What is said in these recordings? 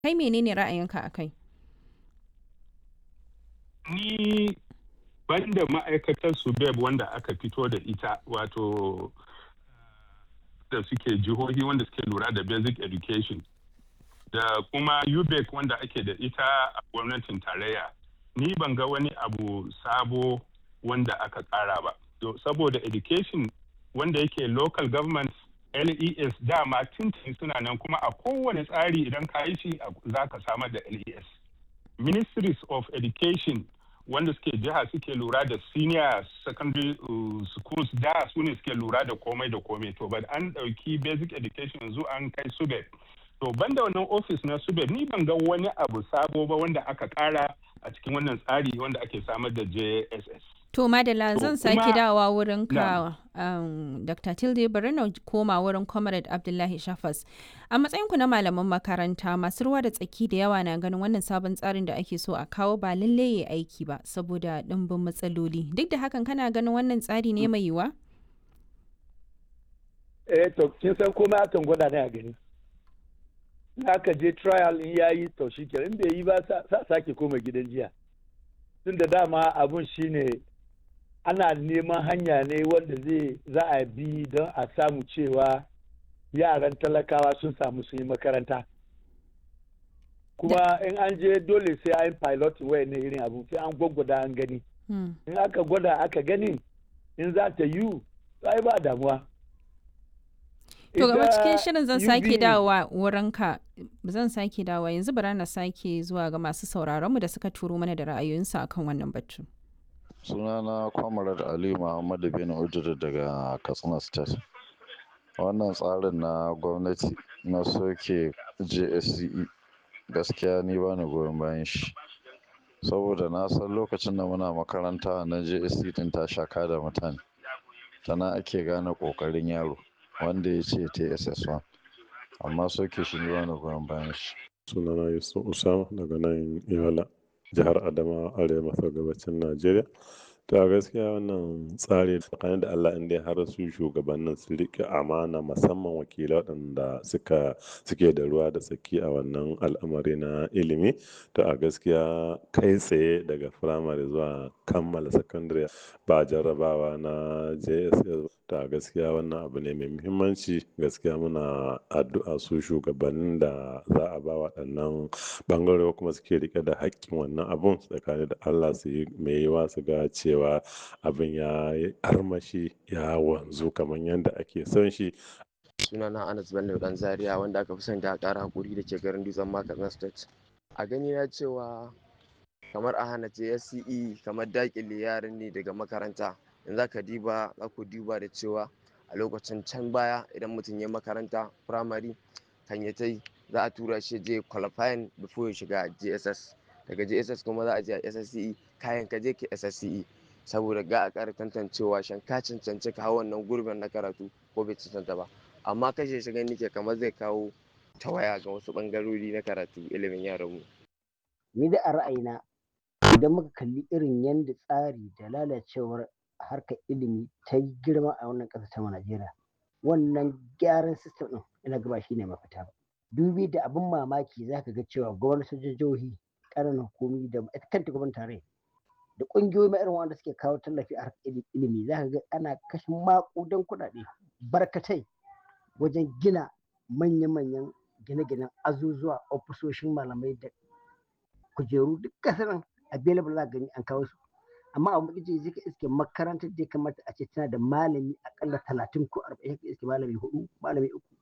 Kai menene ra'ayinka a kai? Ni banda ma'aikatar subeb wanda aka fito da ita wato da suke jihohi wanda suke lura da basic education da kuma ubec wanda ake da ita a gwamnatin tarayya ni ban ga wani abu sabo wanda aka kara ba saboda education wanda yake local government les dama tintin suna nan kuma a kowane tsari idan ka yi shi za ka samar da les ministries of education wanda suke jiha suke lura da senior secondary uh, schools da su ne suke lura da komai da komai to but an ɗauki basic education yanzu an kai subeb to banda wannan office na subeb ni ban ga wani abu sabo ba wanda aka kara a cikin wannan tsari wanda ake samar da jss To Madala zan sake dawowa wurin ka Na'am. Dr. Tilde bari na koma wurin Comrade Abdullahi Shafas. A matsayinku na malaman makaranta masu ruwa da tsaki da yawa na ganin wannan sabon tsarin da ake so a kawo ba lalle ya aiki ba saboda ɗimbin matsaloli. Duk da hakan kana ganin wannan tsari ne mai yiwa? eh to kin san komai akan gwada ne a gani in aka je trial in yayi to shikenan in bai yi ba sa sa- sake koma gidan jiya tun da dama abun shine ana neman hanya ne wanda zai za a bi don a samu cewa yaran talakawa sun samu su yi makaranta kuma in an je dole sai an pilot waya ne irin abu sai an gwaggwada an gani Hmm. in aka gwada aka gani in za ta yi ai ba damuwa To gaba Ita cikin shirin zan sake UBE dawowa wurinka zan sake dawowa yanzu bara na sake zuwa ga masu sauraronmu da suka turo mana da ra'ayoyinsu akan wannan batu. sunana kwamarar ali muhammadu bin ujiri daga katsina state wannan tsarin na gwamnati na soke jsce gaskiya ni ba ni goyon bayan shi saboda na san lokacin da muna makaranta na jsc din ta shaka da mutane tana ake gane kokarin yaro wanda ya ce tss1 amma soke shi ni ba ni goyon bayan shi sunana yusuf usama daga nan yola jihar adamawa arewa maso gabacin najeriya to a gaskiya wannan tsari tsakanin da allah inda har su shugabannin su riƙe amana musamman wakilai waɗanda suka suke da ruwa da tsaki a wannan al'amari na ilimi to a gaskiya kai tsaye daga firamare zuwa kammala sakandare ba jarrabawa na jss to a gaskiya wannan abu ne mai muhimmanci gaskiya muna addu'a su shugabannin da za a ba waɗannan ɓangare kuma suke rike da haƙƙin wannan abun tsakanin da allah su yi mai yiwa su ga cewa abin ya yi armashi ya wanzu kamar yadda ake son shi sunana Anas Bello dan Zaria wanda aka fi sani da ƙara hakuri da ke garin Dutsen Makatsina State. A gani na cewa kamar a hana JSCE kamar dakile yaran ne daga makaranta. In za ka diba za ku diba da cewa a lokacin can baya idan mutum ya makaranta firamare kan ya tai za a tura shi je qualifying before ya shiga JSS. Daga JSS kuma za a je a SSCE kayan ka je ke SSCE. Saboda ga a ƙara tantancewa shan ka cancanci ka hau wannan gurbin na karatu ko bai cancanta ba. amma kashe shi gani ke kamar zai kawo tawaya ga wasu bangarori na karatu ilimin yaranmu. ni da a ra'ayina idan muka kalli irin yadda tsari da lalacewar harkar ilimi ta yi girma a wannan ƙasa ta Najeriya wannan gyaran sistem ɗin ina gaba shi ne mafita ba dubi da abin mamaki za ka ga cewa gwamnatin jihohi ƙananan hukumi da ita kanta gwamnatin tarayya da ƙungiyoyi ma irin wanda suke kawo tallafi a harkar ili- ilimi za ka ga ana kashe maƙudan kuɗaɗe barkatai wajen gina manya-manyan gine-ginen azuzuwa ofisoshin malamai da kujeru duk kasar nan available za ka gani an kawo su amma a mutum zai ka iske makarantar da ya kamata a ce tana da malami akalla talatin ko arba'in ka iske malami hudu malami uku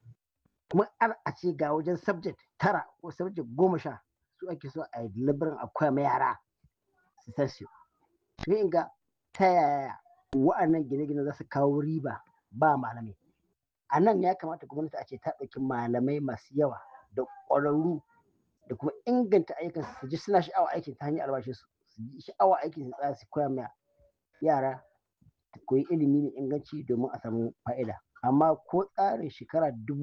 kuma ar a ce ga wajen subject tara ko subject goma sha su ake so a yi labarin a koya ma yara su san su sai in ga ta yaya wa'annan gine-gine za su kawo riba ba malamai a nan ya kamata gwamnati a ce ta ɗauki malamai masu yawa da ƙwararru da kuma inganta ayyukan su ji suna sha'awa aikin ta hanyar albashin su su ji sha'awa aikin su tsaya su koya ma yara su koyi ilimi mai inganci domin a samu fa'ida amma ko tsarin shekara dubu